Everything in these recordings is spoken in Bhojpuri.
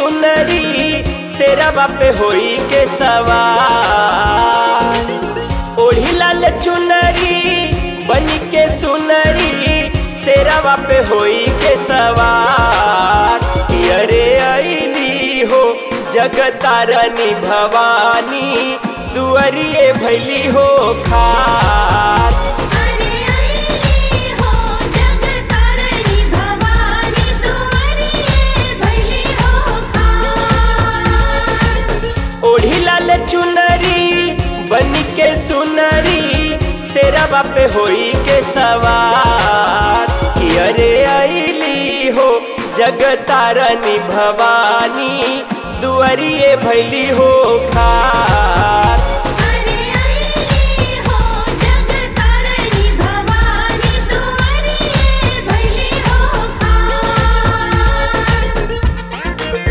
चुनरी शेरवा पे होई के सवार ओढ़ी लाल चुनरी बनी के सुनरी शेरवा पे होई के सवार कि अरे अली हो जगतारनी भवानी दुअरिए भैली हो खार अरे अइली हो जगतारणी भवानी दुआरिये भैली हो खार ओढ़ी लाल चुनरी बनी के सुनरी शेरवा पे होई के सवार कि अरे अली हो जगतारनी भवानी दुअरिए भैली हो खार अरे अइली हो जगतारणी भवानी दुआरिये भैली हो खार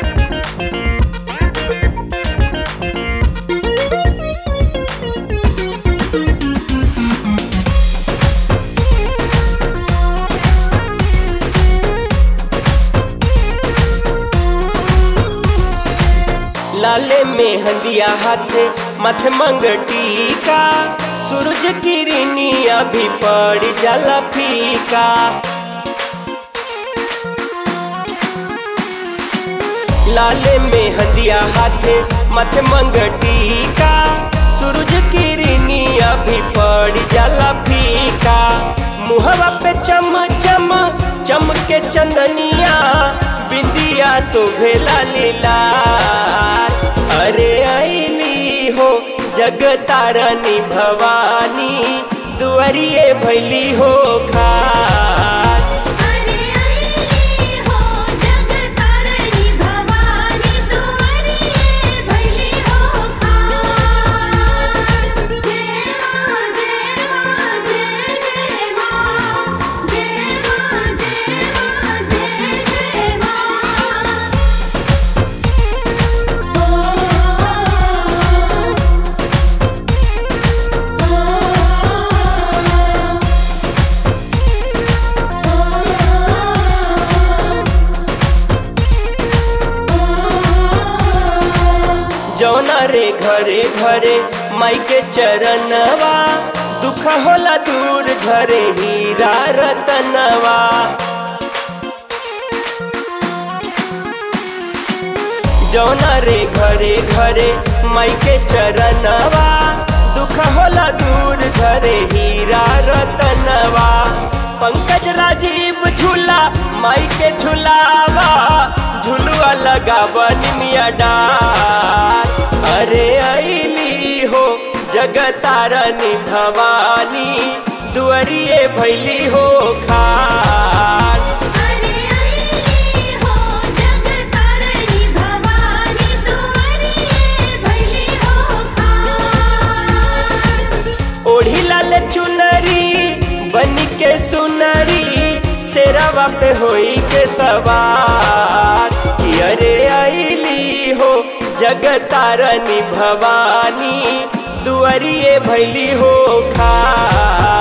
लाले में हंदिया हाथ मथ मंगटी का सूरज किरनी अभी पड़ जाला फीका लाले में हंदिया हाथ मथ मंगटी का सूरज किरनी अभी पड़ जाला फीका मुहवा पे चम चम चम के चंदनिया बिंदिया शोभेला लीला अरे अली हो जगतारनी भवानी दुआरिए भैली हो खार अरे अइली हो जगतारणी भवानी दुआरिये भैली हो खार जय मां जय मां जय जय मां जय मां जय मां जय जय मां जौना रे घरे घरे माई के चरणवा दुख होला दूर झरे हीरा रतनवा जौना रे घरे घरे माई के चरणवा दुख होला दूर झरे हीरा रतनवा पंकज राजीव झूला माई के झुलावा झुलुआ लगावा निमिया डार अरे अली हो जगतारनी भवानी दुअरिए भैली हो खार अरे अइली हो जगतारणी भवानी दुआरिये भैली हो खार ओढ़ी लाल चुनरी बनी के सुनरी शेरवा पे होई के सवार कि अरे अली हो जगतारनी भवानी दुअरिए भैली हो खार